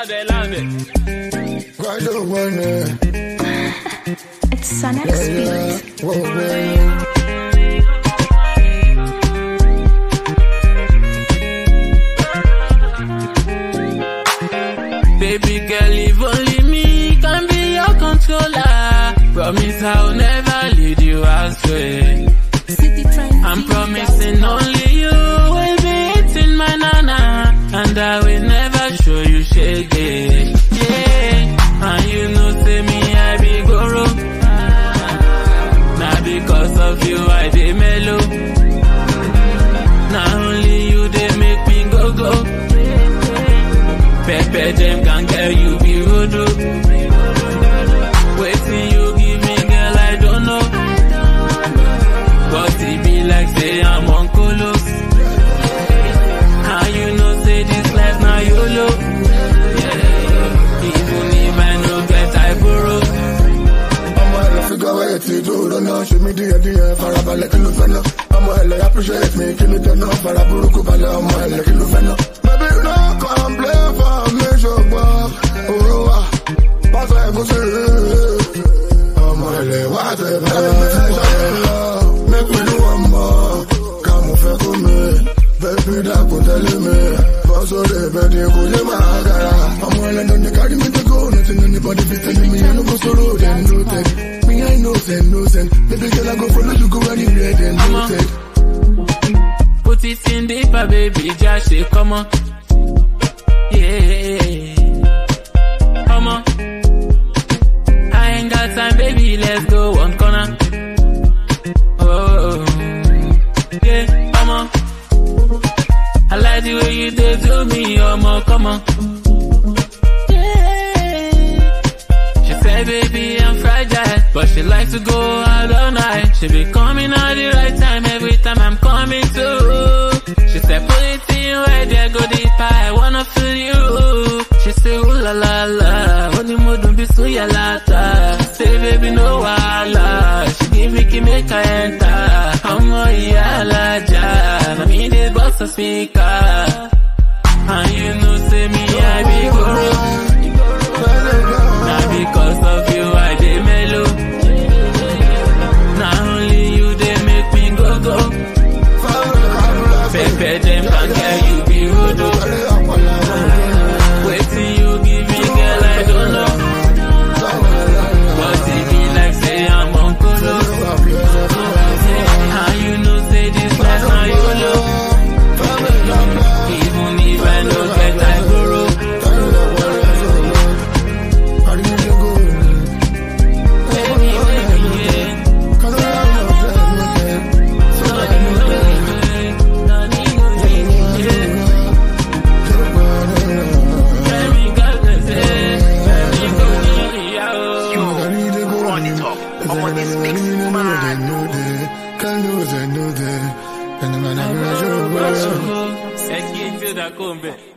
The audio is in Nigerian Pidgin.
Loud loud Why don't wanna? It's Sonic Speed. Whoa, whoa. Baby girl, if only me can be your controller. Promise I'll never lead you astray. I'm promising only you will be eating my nana. And I will never show you shake it. Yeah. And you know, say me, I be guru. Now because of you, I dey mellow. Now only you, they make me go go. Pepper them can get you be rude. Waiting you give me, girl, I don't know. But it be like say I'm on colos. How you know say this life now YOLO? Yeah. Even if I no get I borrow. ọmọ ẹ lọ figure wẹ́ẹ̀ tí tó lọ́nà ṣe mí díẹ̀ díẹ̀ farabalẹ̀ kí ló fẹ́ náà ọmọ ẹ lọ appreciate me kí ni tẹ̀nà fara burúkú balẹ̀ ọmọ ẹ lọ kí ló fẹ́ náà. baby no complain for me ṣùgbọ́n òru wa pásọ ẹ̀gúsí ọmọ ẹ lè wá tẹ̀ bẹ́ẹ̀ lọ make we do one more ká mo fẹ́ kú mi baby dàgbò tẹ́lẹ̀ mi bọ́ sórí ìbẹ̀dì kò lè máa gara ọmọ ẹlẹ́nu ní kárí mi dẹ́kọ̀ nothing anybody fit tell me I no go sọ̀rọ̀ dem no tech me I know send no send baby girl I go follow you go anywhere dem no Mama. tech. Put it in deeper, baby, just say, come on. Yeah. Come on. I ain't got time, baby, let's go one corner. Oh, yeah, come on. I like the way you did to me, oh, come on. Yeah. She said, baby, I'm fragile, but she likes to go out all night. She be coming at the right time every time I'm coming to. She said, put it in where there go deeper, I wanna feel you. She say, ooh la la la, only more don't be so ya lata. She say, baby, no wala. She give me key, make I enter. I'm a yalaja, na me the boss a speaker. And you know, say me, I be guru. Now because of you, I dey mellow. Now only you, they make me go go. Pepe them can get you be rude. Waiting you give me, girl, I don't know. But it be like say I'm on colo. How you know say this life now YOLO? Even if I no get I borrow. Baby, baby, yeah. Run it up. Up on this mix, man. Can lose and do that. And I'm not gonna show Ẹ kí n tí ó dá kó ń bẹ̀.